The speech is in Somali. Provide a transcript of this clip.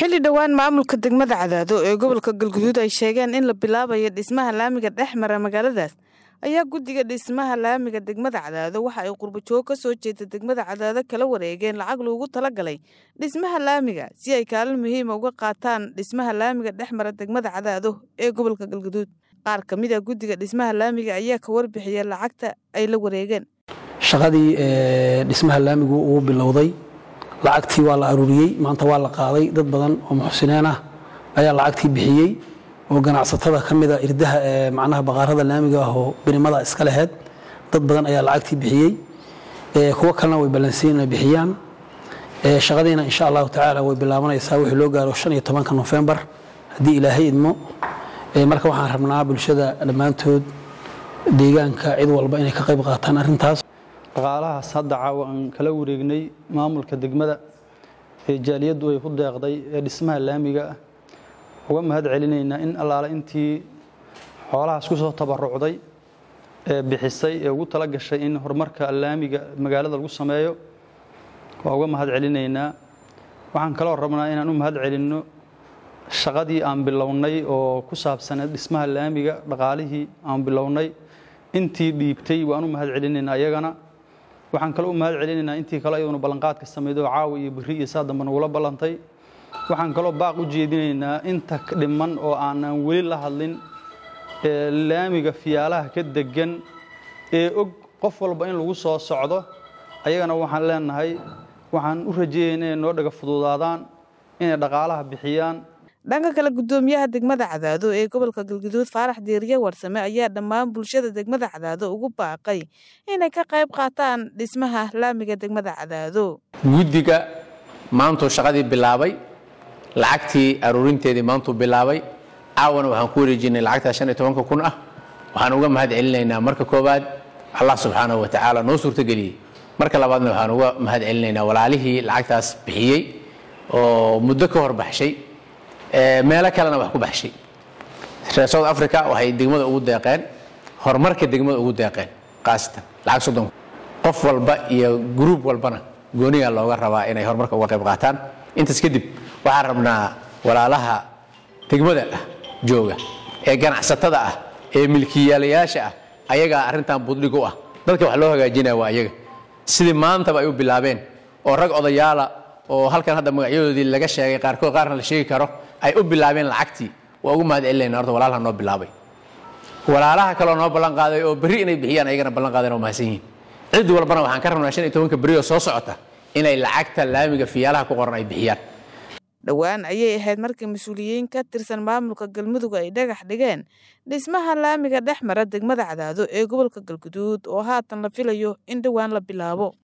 xilli dhowaan maamulka degmada cadaado ee gobolka galguduud ay sheegeen in la bilaabayo dhismaha laamiga dhex mara magaaladaas ayaa guddiga dhismaha laamiga degmada cadaado waxa ay qurbajoog ka soo jeeda degmada cadaado kala wareegeen lacag loogu talagalay dhismaha laamiga si ay kaalin muhiima uga qaataan dhismaha laamiga dhex mara degmada cadaado ee gobolka galguduud qaar ka mid a guddiga dhismaha laamiga ayaa ka warbixiya lacagta ay la wareegeen shaqadii dhismaha laamigu uu bilowday lacagtii waa la aruuriyey maanta waa la qaaday dad badan oo muxsineen ah ayaa lacagtii bixiyey oo ganacsatada ka mida irdaha ee macnaha baqaarada laamiga ah oo birimada iska laheyd dad badan ayaa lacagtii bixiyey kuwo kalena way ballansiin inay bixiyaan shaqadiina insha allahu tacaala way bilaabanaysaa wixii loo gaaro shan iyo tobanka nofembar haddii ilaahay idmo marka waxaan rabnaa bulshada dhammaantood deegaanka cid walba inay ka qayb qaataan arrintaas dhaqaalahaas hadda caawa aan kala wareegnay maamulka degmada ee jaaliyaddu ay ku deeqday ee dhismaha laamiga ah uga mahad celinaynaa in allaale intii xoolahaas ku soo tabarucday ee bixisay ee ugu tala gashay in horumarka laamiga magaalada lagu sameeyo waa uga mahad celinaynaa waxaan kaloo rabnaa inaan u mahad celinno shaqadii aan bilownay oo ku saabsaneed dhismaha laamiga dhaqaalihii aan bilownay intii dhiibtay waan u mahad celinaynaa iyagana waxaan kaloo u mahad celinaynaa intii kale iyaduna ballanqaadka sameyd oo caawa iyo biri iyo saa dambe nagula ballantay waxaan kaloo baaq u jeedinaynaa inta dhiman oo aanan weli la hadlin ee laamiga fiyaalaha ka degan ee og qof walba in lagu soo socdo ayagana waxaan leenahay waxaan u rajeeyaynaa inay noo dhaga fududaadaan inay dhaqaalaha bixiyaan dhanka kale guddoomiyaha degmada cadaado ee gobolka galguduud faarax diiriye warsame ayaa dhammaan bulshada degmada cadaado ugu baaqay inay ka qayb qaataan dhismaha laamiga degmada cadaado guddiga maantuu shaqadii bilaabay lacagtii aruurinteedii maantuu bilaabay caawana waxaan ku wareejinay lacagtaa shan iyo tobanka kun ah waxaan uga mahad celinaynaa marka koowaad allah subxaanahu wa tacaala noo suurtageliyey marka labaadna waxaan uga mahad celinaynaa walaalihii lacagtaas bixiyey oo muddo ka hor baxshay meelo kalena wax ku baxshay reer south africa waxay degmada ugu deeqeen horumarka degmada ugu deeqeen khaasatan lacag soddon qof walba iyo gruub walbana goonigaa looga rabaa inay horumarka uga qayb qaataan intaas kadib waxaan rabnaa walaalaha degmada ah jooga ee ganacsatada ah ee milkiyaalayaasha ah ayagaa arrintan buddhig u ah dadka wax loo hagaajinaya waa ayaga sidii maantaba ay u bilaabeen oo rag odayaala oo halkan hadda magacyadoodii laga sheegay qaarkood qaarna la sheegi karo ay u bilaabeen lacagtii waa ugu mahad celinayna horta walaalaha noo bilaabay walaalaha kaloo noo ballan qaaday oo berri inay bixiyaan ayagana ballan qaadeen oo mahadsan yihiin cid walbana waxaan ka rabnaa shan iyo tobanka berri oo soo socota inay lacagta laamiga fiyaalaha ku qoran ay bixiyaan dhowaan ayay ahayd markii mas-uuliyiin ka tirsan maamulka galmudug ay dhagax dhigeen dhismaha laamiga dhex mara degmada cadaado ee gobolka galguduud oo haatan la filayo in dhowaan la bilaabo